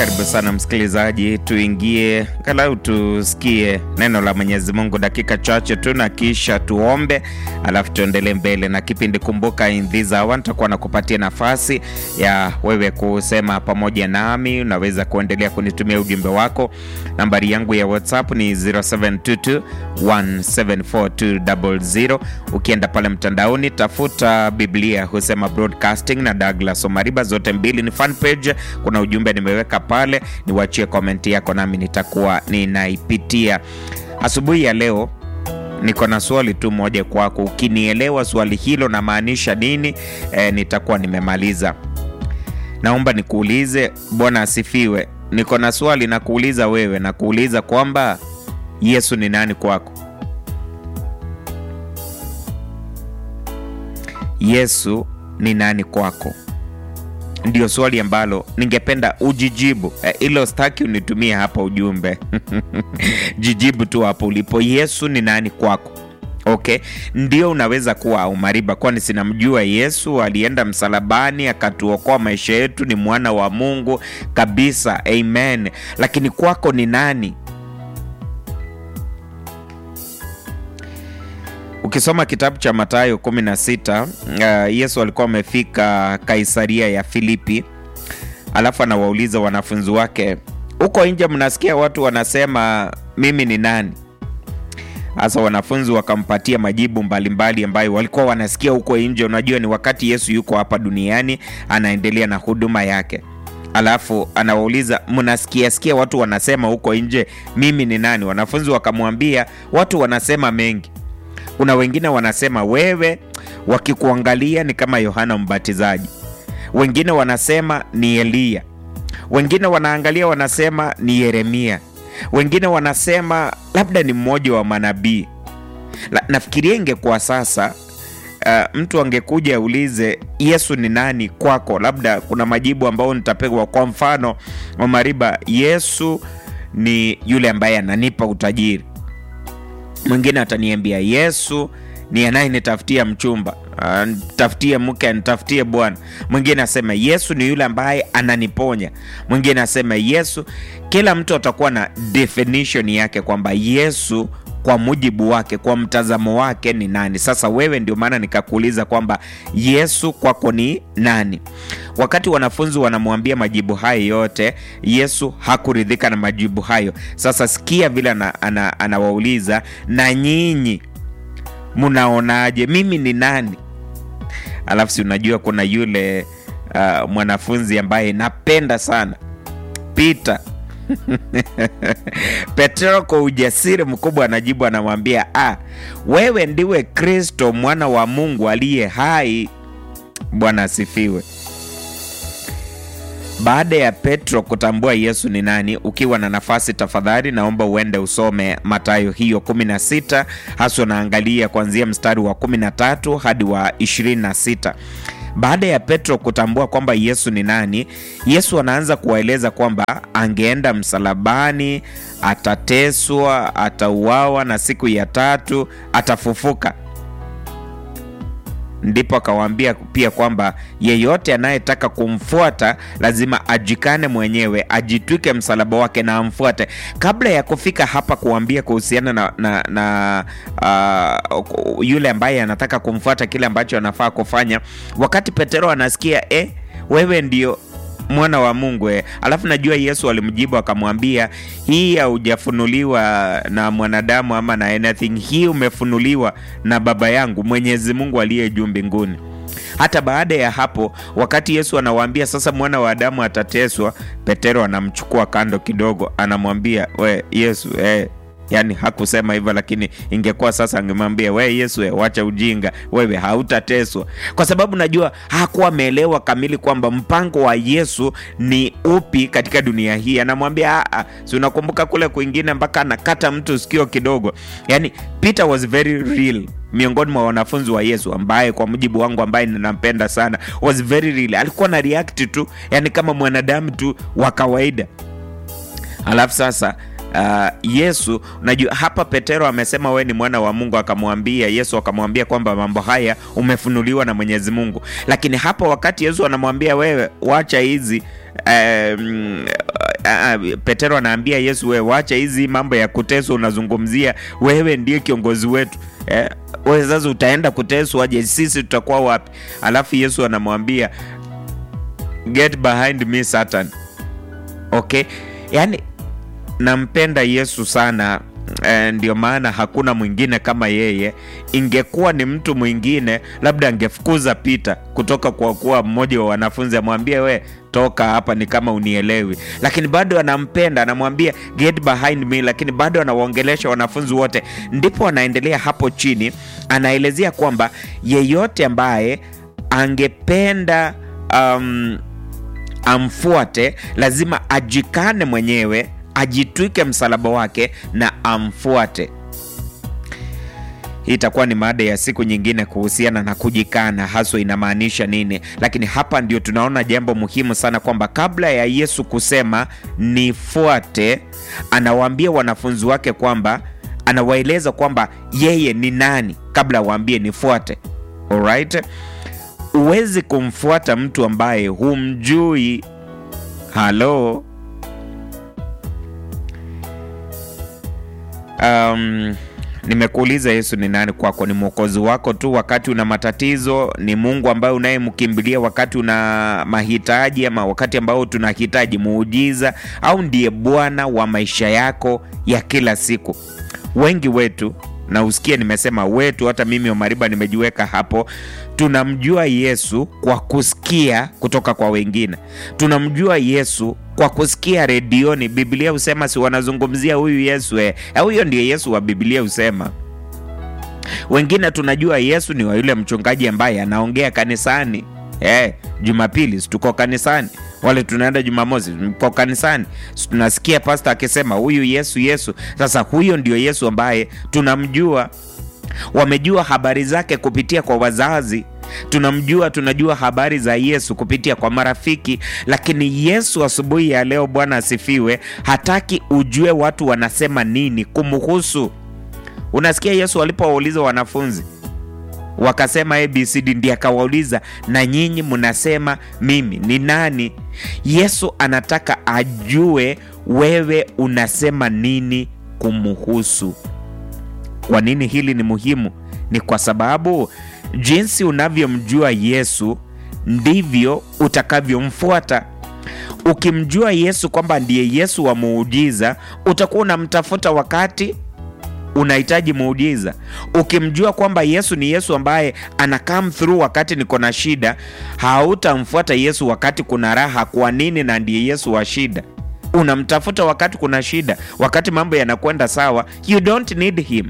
Karibu sana msikilizaji, tuingie angalau tusikie neno la Mwenyezi Mungu dakika chache tu, na kisha tuombe, alafu tuendelee mbele na kipindi. Kumbuka, in this hour nitakuwa nakupatia nafasi ya wewe kusema pamoja nami. Unaweza kuendelea kunitumia ujumbe wako. Nambari yangu ya WhatsApp ni 0722 1742000. Ukienda pale mtandaoni, tafuta Biblia husema broadcasting na Douglas Omariba, zote mbili ni fan page. Kuna ujumbe nimeweka pale, niwachie komenti yako nami nitakuwa ninaipitia. Asubuhi ya leo niko na swali tu moja kwako. Ukinielewa swali hilo namaanisha nini, e, nitakuwa nimemaliza. Naomba nikuulize. Bwana asifiwe. Niko na swali na kuuliza wewe, na kuuliza kwamba Yesu ni nani kwako? Yesu ni nani kwako? Ndio swali ambalo ningependa ujijibu. Hilo e, staki unitumie hapa ujumbe jijibu tu hapo ulipo. Yesu ni nani kwako? Okay, ndio unaweza kuwa umariba, kwani sinamjua Yesu alienda msalabani akatuokoa maisha yetu, ni mwana wa Mungu kabisa, amen. Lakini kwako ni nani? Ukisoma kitabu cha Mathayo 16 uh, Yesu alikuwa amefika Kaisaria ya Filipi, alafu anawauliza wanafunzi wake, huko nje mnasikia watu wanasema mimi ni nani? Hasa wanafunzi wakampatia majibu mbalimbali ambayo walikuwa wanasikia huko nje. Unajua, ni wakati Yesu yuko hapa duniani anaendelea na huduma yake, alafu anawauliza mnasikia sikia watu wanasema huko nje mimi ni nani? Wanafunzi wakamwambia watu wanasema mengi kuna wengine wanasema wewe, wakikuangalia ni kama Yohana Mbatizaji. Wengine wanasema ni Eliya. Wengine wanaangalia wanasema ni Yeremia. Wengine wanasema labda ni mmoja wa manabii. Nafikiria ingekuwa sasa, uh, mtu angekuja aulize Yesu ni nani kwako, labda kuna majibu ambayo nitapewa. Kwa mfano, Omariba, Yesu ni yule ambaye ananipa utajiri mwingine ataniambia Yesu ni anayenitafutia mchumba, nitafutie mke, nitafutie bwana. Mwingine asema Yesu ni yule ambaye ananiponya. Mwingine asema Yesu. Kila mtu atakuwa na definition yake kwamba Yesu kwa mujibu wake, kwa mtazamo wake ni nani. Sasa wewe, ndio maana nikakuuliza kwamba Yesu kwako ni nani? Wakati wanafunzi wanamwambia majibu hayo yote, Yesu hakuridhika na majibu hayo. Sasa sikia vile anawauliza, ana, ana na nyinyi mnaonaje mimi ni nani? Alafu si unajua kuna yule uh, mwanafunzi ambaye napenda sana Peter Petro kwa ujasiri mkubwa anajibu, anamwambia ah, wewe ndiwe Kristo mwana wa Mungu aliye hai. Bwana asifiwe. Baada ya Petro kutambua Yesu ni nani, ukiwa na nafasi, tafadhali naomba uende usome Mathayo hiyo 16, hasa naangalia kuanzia mstari wa 13 hadi wa 26. Baada ya Petro kutambua kwamba Yesu ni nani, Yesu anaanza kuwaeleza kwamba angeenda msalabani, atateswa, atauawa na siku ya tatu atafufuka. Ndipo akawaambia pia kwamba yeyote anayetaka kumfuata lazima ajikane mwenyewe, ajitwike msalaba wake na amfuate. Kabla ya kufika hapa kuambia kuhusiana na, na, na uh, yule ambaye anataka kumfuata kile ambacho anafaa kufanya, wakati Petero anasikia eh, wewe ndio mwana wa Mungu eh. Alafu najua Yesu alimjibu akamwambia, hii haujafunuliwa na mwanadamu ama na anything, hii umefunuliwa na Baba yangu Mwenyezi Mungu aliye juu mbinguni. Hata baada ya hapo, wakati Yesu anawaambia sasa mwana wa Adamu atateswa, Petero anamchukua kando kidogo, anamwambia we Yesu eh, Yaani hakusema hivyo, lakini ingekuwa sasa angemwambia we Yesu, we, wacha ujinga, wewe hautateswa, kwa sababu najua hakuwa ameelewa kamili kwamba mpango wa Yesu ni upi katika dunia hii. Anamwambia si unakumbuka kule kwingine mpaka anakata mtu sikio kidogo. Yaani Peter was very real miongoni mwa wanafunzi wa Yesu ambaye kwa mujibu wangu ambaye ninampenda sana was very real. Alikuwa na react tu, yani kama mwanadamu tu wa kawaida, alafu sasa Uh, Yesu unajua hapa Petero amesema we ni mwana wa Mungu, akamwambia Yesu akamwambia kwamba mambo haya umefunuliwa na Mwenyezi Mungu, lakini hapa wakati Yesu anamwambia wewe wacha hizi um, uh, Petero anaambia Yesu, wewe wacha hizi mambo ya kuteswa unazungumzia, wewe ndiye kiongozi wetu eh, wewe sasa utaenda kuteswa aje? Sisi tutakuwa wapi? Alafu Yesu anamwambia get behind me Satan. Okay, yani nampenda Yesu sana eh, ndio maana hakuna mwingine kama yeye. Ingekuwa ni mtu mwingine, labda angefukuza Pita kutoka kwa kuwa mmoja wa wanafunzi, amwambie we toka hapa, ni kama unielewi, lakini bado anampenda, anamwambia get behind me, lakini bado anawaongelesha wanafunzi wote. Ndipo anaendelea hapo chini, anaelezea kwamba yeyote ambaye angependa um, amfuate lazima ajikane mwenyewe ajitwike msalaba wake na amfuate. Hii itakuwa ni mada ya siku nyingine kuhusiana na kujikana, haswa inamaanisha nini. Lakini hapa ndio tunaona jambo muhimu sana, kwamba kabla ya Yesu kusema nifuate, anawaambia wanafunzi wake kwamba anawaeleza kwamba yeye ni nani kabla awaambie nifuate. Alright, huwezi kumfuata mtu ambaye humjui. Halo. Um, nimekuuliza Yesu ni nani kwako? Ni mwokozi wako tu wakati una matatizo? Ni Mungu ambaye unayemkimbilia wakati una mahitaji, ama wakati ambao tunahitaji muujiza, au ndiye Bwana wa maisha yako ya kila siku? Wengi wetu na usikie nimesema wetu, hata mimi Omariba nimejiweka hapo. Tunamjua Yesu kwa kusikia kutoka kwa wengine, tunamjua Yesu kwa kusikia redioni. Biblia husema si wanazungumzia huyu Yesu eh, huyo ndiye Yesu wa Biblia husema. Wengine tunajua Yesu ni wa yule mchungaji ambaye anaongea kanisani eh, Jumapili tuko kanisani, wale tunaenda Jumamosi tuko kanisani, tunasikia pasta akisema huyu Yesu Yesu. Sasa huyo ndio Yesu ambaye tunamjua. Wamejua habari zake kupitia kwa wazazi tunamjua tunajua habari za Yesu kupitia kwa marafiki, lakini Yesu asubuhi ya leo, Bwana asifiwe, hataki ujue watu wanasema nini kumhusu. Unasikia Yesu alipowauliza wanafunzi wakasema ABCD, ndiye akawauliza na nyinyi mnasema mimi ni nani? Yesu anataka ajue wewe unasema nini kumhusu. Kwa nini hili ni muhimu? Ni kwa sababu jinsi unavyomjua Yesu ndivyo utakavyomfuata. Ukimjua Yesu kwamba ndiye Yesu wa muujiza, utakuwa unamtafuta wakati unahitaji muujiza. Ukimjua kwamba Yesu ni Yesu ambaye ana come through wakati niko na shida, hautamfuata Yesu wakati kuna raha. Kwa nini? Na ndiye Yesu wa shida. Unamtafuta wakati kuna shida, wakati mambo yanakwenda sawa, you don't need him.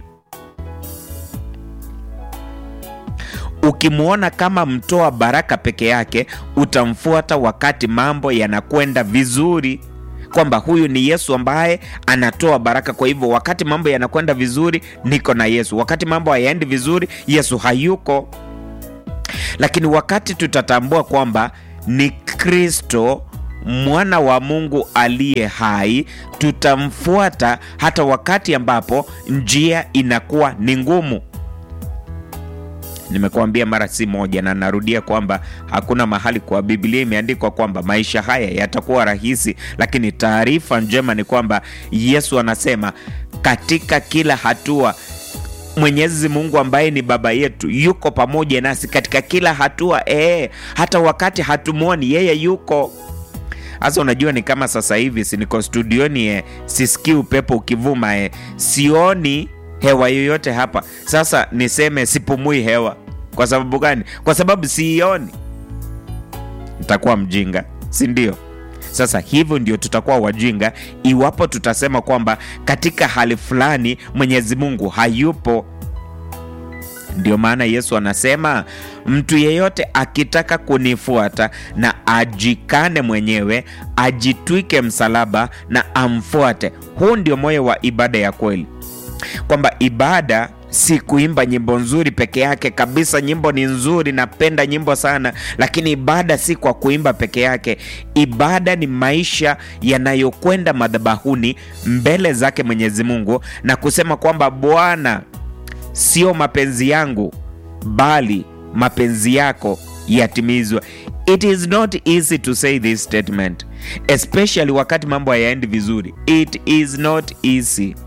Ukimwona kama mtoa baraka peke yake, utamfuata wakati mambo yanakwenda vizuri, kwamba huyu ni Yesu ambaye anatoa baraka. Kwa hivyo wakati mambo yanakwenda vizuri, niko na Yesu. Wakati mambo hayaendi vizuri, Yesu hayuko. Lakini wakati tutatambua kwamba ni Kristo mwana wa Mungu aliye hai, tutamfuata hata wakati ambapo njia inakuwa ni ngumu. Nimekuambia mara si moja na narudia kwamba hakuna mahali kwa Biblia imeandikwa kwamba maisha haya yatakuwa rahisi, lakini taarifa njema ni kwamba Yesu anasema katika kila hatua Mwenyezi Mungu ambaye ni baba yetu yuko pamoja nasi katika kila hatua ee, hata wakati hatumwoni yeye yuko. Sasa unajua, ni kama sasa hivi si niko studioni eh, sisikii upepo ukivuma eh, sioni hewa yoyote hapa. Sasa niseme sipumui hewa. Kwa sababu gani? Kwa sababu siioni. Nitakuwa mjinga, si ndio? Sasa hivyo ndio tutakuwa wajinga iwapo tutasema kwamba katika hali fulani Mwenyezi Mungu hayupo. Ndio maana Yesu anasema mtu yeyote akitaka kunifuata na ajikane mwenyewe, ajitwike msalaba na amfuate. Huu ndio moyo wa ibada ya kweli, kwamba ibada si kuimba nyimbo nzuri peke yake. Kabisa, nyimbo ni nzuri, napenda nyimbo sana, lakini ibada si kwa kuimba peke yake. Ibada ni maisha yanayokwenda madhabahuni mbele zake Mwenyezi Mungu na kusema kwamba Bwana, sio mapenzi yangu bali mapenzi yako yatimizwe. It is not easy to say this statement. especially wakati mambo hayaendi vizuri. It is not easy,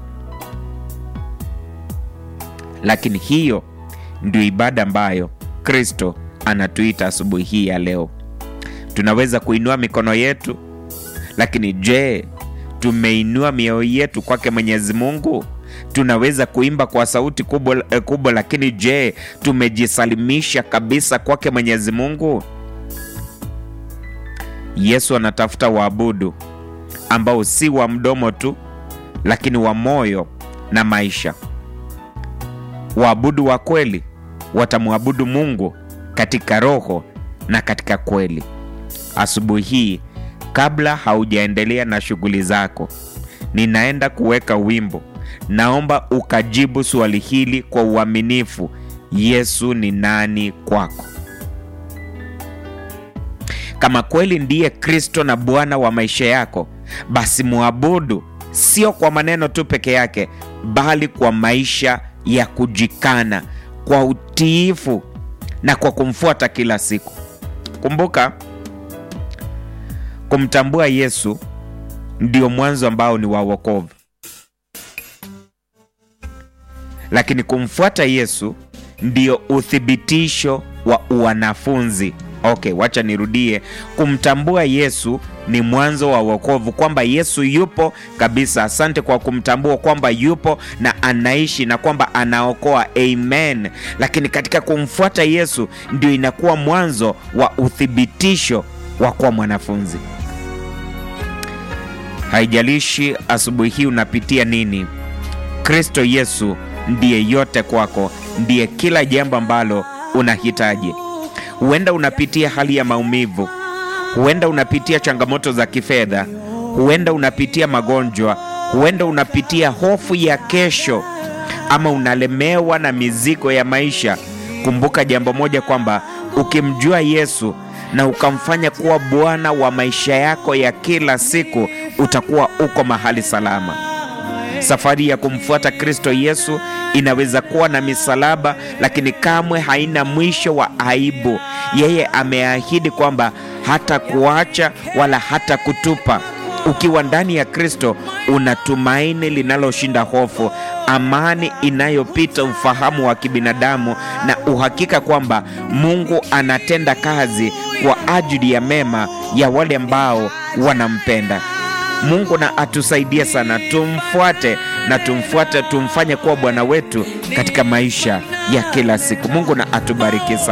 lakini hiyo ndio ibada ambayo Kristo anatuita asubuhi hii ya leo. Tunaweza kuinua mikono yetu, lakini je, tumeinua mioyo yetu kwake Mwenyezi Mungu? Tunaweza kuimba kwa sauti kubwa, eh, kubwa, lakini je, tumejisalimisha kabisa kwake Mwenyezi Mungu? Yesu anatafuta waabudu ambao si wa mdomo tu, lakini wa moyo na maisha. Waabudu wa kweli watamwabudu Mungu katika roho na katika kweli. Asubuhi hii, kabla haujaendelea na shughuli zako, ninaenda kuweka wimbo. Naomba ukajibu swali hili kwa uaminifu: Yesu ni nani kwako? Kama kweli ndiye Kristo na Bwana wa maisha yako, basi mwabudu, sio kwa maneno tu peke yake, bali kwa maisha ya kujikana, kwa utiifu na kwa kumfuata kila siku. Kumbuka, kumtambua Yesu ndio mwanzo ambao ni wa wokovu, lakini kumfuata Yesu ndio uthibitisho wa uwanafunzi. Okay, wacha nirudie. Kumtambua Yesu ni mwanzo wa wokovu, kwamba Yesu yupo kabisa. Asante kwa kumtambua kwamba yupo na anaishi na kwamba anaokoa. Amen. Lakini katika kumfuata Yesu ndio inakuwa mwanzo wa uthibitisho wa kuwa mwanafunzi. Haijalishi asubuhi hii unapitia nini, Kristo Yesu ndiye yote kwako, ndiye kila jambo ambalo unahitaji. Huenda unapitia hali ya maumivu, huenda unapitia changamoto za kifedha, huenda unapitia magonjwa, huenda unapitia hofu ya kesho, ama unalemewa na mizigo ya maisha. Kumbuka jambo moja, kwamba ukimjua Yesu na ukamfanya kuwa Bwana wa maisha yako ya kila siku, utakuwa uko mahali salama. Safari ya kumfuata Kristo Yesu inaweza kuwa na misalaba, lakini kamwe haina mwisho wa aibu. Yeye ameahidi kwamba hata kuacha wala hata kutupa. Ukiwa ndani ya Kristo una tumaini linaloshinda hofu, amani inayopita ufahamu wa kibinadamu, na uhakika kwamba Mungu anatenda kazi kwa ajili ya mema ya wale ambao wanampenda. Mungu na atusaidie sana, tumfuate na tumfuate, tumfanye kuwa Bwana wetu katika maisha ya kila siku. Mungu na atubariki sana.